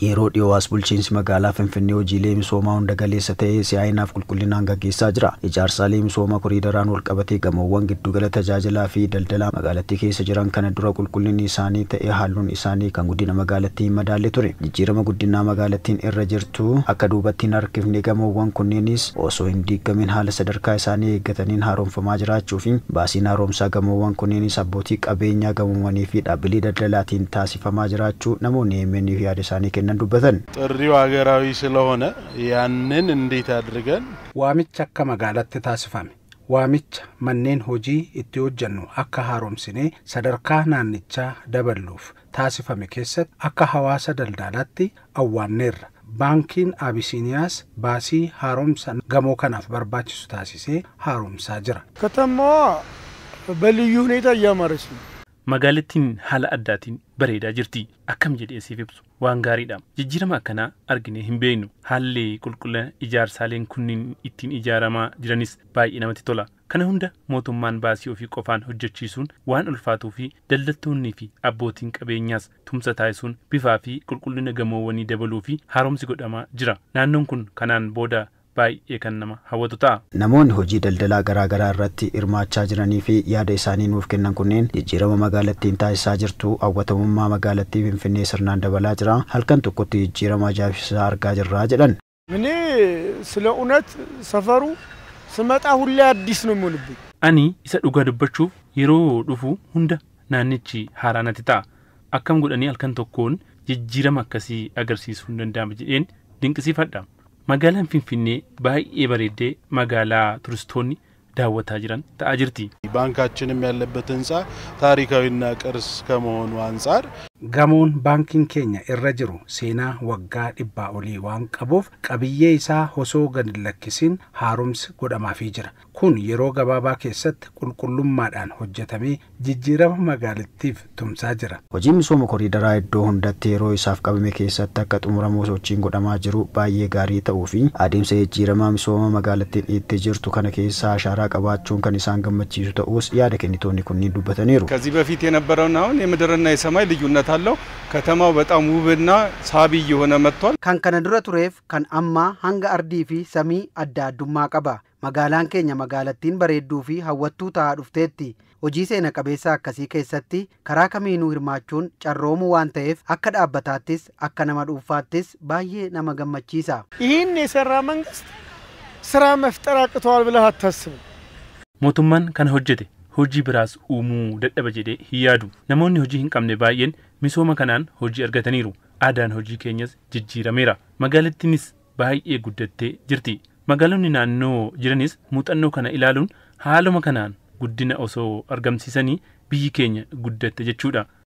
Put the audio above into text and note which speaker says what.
Speaker 1: Yeroo dhiyoowaas bulchiinsi magaalaa Finfinnee hojiilee misoomaa hunda galeessa ta'ee si'aayinaaf qulqullinaan gaggeessaa jira. Ijaarsaalee misoomaa koriidaraan walqabatee gamoowwan giddugala tajaajilaa fi daldalaa magaalattii keessa jiran kana dura qulqullinni isaanii ta'ee halluun isaanii kan guddina magaalattii hin madaalle ture. Jijjiirama guddinaa magaalattiin irra jirtu akka duubatti hin harkifne gamoowwan kunneenis osoo hin diigamin haala sadarkaa isaanii eeggataniin haaromfamaa jiraachuu fi baasiin haaromsaa gamoowwan kunneenis abbootii qabeenyaa gamoowwanii fi dhaabbilee daldalaatiin taasifamaa jiraachuu namoonni EMN yaada isaanii kennan dubbatan.
Speaker 2: ጥሪው ሀገራዊ ስለሆነ ያንን እንዴት አድርገን
Speaker 3: Waamicha akka magaalatti taasifame. Waamicha manneen hojii itti hojjennu akka haaromsinee sadarkaa naannichaa daballuuf taasifame keessatti akka hawaasa daldalaatti awwaanneerra. Baankiin Abisiiniyaas baasii haaromsa gamoo kanaaf barbaachisu taasisee haaromsaa jira.
Speaker 4: ከተማዋ በልዩ ሁኔታ እያማረች ነው።
Speaker 5: Magaalattiin haala addaatiin bareedaa jirti. Akkam jedhee siif ibsu waan gaariidha. Jijjiirama akkanaa arginee hin beeknu. Haalli qulqullina ijaarsaaleen kunniin ittiin ijaaramaa jiranis baay'ee namatti tola. Kana hunda mootummaan baasii ofii qofaan hojjechiisuun waan ulfaatuu fi daldaltoonnii fi abbootiin qabeenyaas tumsa taasisuun bifaa fi qulqullina gamoowwanii dabaluu fi haaromsi godhamaa jira. Naannoon kun kanaan booda baay'ee kan nama hawwatu ta'a.
Speaker 1: Namoonni hojii daldalaa garaa garaa irratti hirmaachaa jiranii fi yaada isaanii nuuf kennan kunneen jijjiirama magaalattiin taasisaa jirtu hawwatamummaa magaalattii Finfinnee sirnaan dabalaa jira. Halkan tokkotti jijjiirama ajaa'ibsiisaa argaa jirra jedhan.
Speaker 4: እኔ ስለ እውነት ሰፈሩ ስመጣ ሁሌ አዲስ ነው የሚሆንብኝ።
Speaker 5: Ani isa dhugaa dubbachuuf yeroo dhufu hunda naannichi haaraa natti ta'a. Akkam godhanii halkan tokkoon jijjiirama akkasii agarsiisuu hin danda'ama jedheen dinqisiifadha. Magaalaan Finfinnee baay'ee bareeddee magaalaa turistoonni daawwataa jiran ta'aa jirti.
Speaker 2: ባንካችንም ያለበት ህንፃ ታሪካዊና ቅርስ ከመሆኑ አንጻር
Speaker 3: Gamoon baankiin keenya irra jiru seenaa waggaa dhibbaa olii waan qabuuf qabiyyee isaa osoo gad hin lakkisin haaromsi godhamaafii jira. Kun yeroo gabaabaa keessatti qulqullummaadhaan hojjetamee jijjiirama magaalattiif tumsaa jira.
Speaker 1: Hojiin misooma koriidaraa iddoo hundatti yeroo isaaf qabame keessatti akka xumuramu sochiin godhamaa jiru baay'ee gaarii ta'uu fi adeemsa jijjiiramaa misooma magaalattiin itti jirtu kana keessa ashaaraa qabaachuun kan isaan gammachiisu ta'us yaada kennitoonni kunniin dubbataniiru.
Speaker 6: ከዚህ በፊት የነበረውና አሁን የምድርና የሰማይ ልዩነት አለው። ከተማው በጣም ውብና ሳቢ እየሆነ መጥቷል።
Speaker 7: kan kana dura tureef kan ammaa hanga ardii fi samii adda addummaa qaba. Magaalaan keenya magaalattiin bareedduu fi hawwattuu ta'aa dhufteetti. Hojii seena qabeessa akkasii keessatti karaa kamiinuu hirmaachuun carroomuu waan ta'eef akka dhaabbataattis akka nama dhuunfaattis baay'ee nama gammachiisa.
Speaker 4: ይህን የሰራ መንግስት ስራ መፍጠር አቅተዋል ብለህ አታስብም።
Speaker 5: Mootummaan kana hojjete hojii biraas uumuu dadhaba jedhee hin yaadu. Namoonni hojii hin qabne baay'een misooma kanaan hojii argataniiru. Aadaan hojii keenyas jijjiirameera. Magaalattiinis baay'ee guddattee jirti. Magaalonni naannoo jiranis muuxannoo kana ilaaluun haaluma kanaan guddina osoo argamsiisanii biyyi keenya guddatte jechuudha.